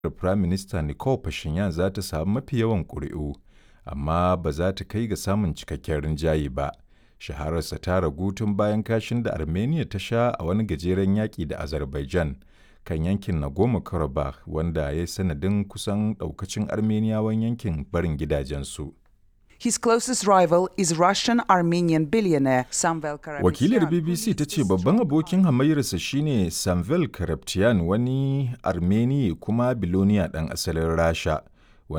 Firaminista Nikol Pashinyan za ta samu mafi yawan ƙuri'u, amma ba za ta kai ga samun cikakken rinjaye ba. Shahararsa ta ragu tun bayan kashin da Armenia ta sha a wani gajeren yaƙi da Azerbaijan kan yankin Nagorno-Karabakh wanda ya yi sanadin kusan ɗaukacin Armeniyawan yankin barin gidajensu. His closest rival is Russian-Armenian billionaire Samvel Karapetyan. Wakilar BBC ta ce babban abokin hamayyarsa shine Samvel Karapetyan wani Armeni kuma biloniya ɗan asalin Rasha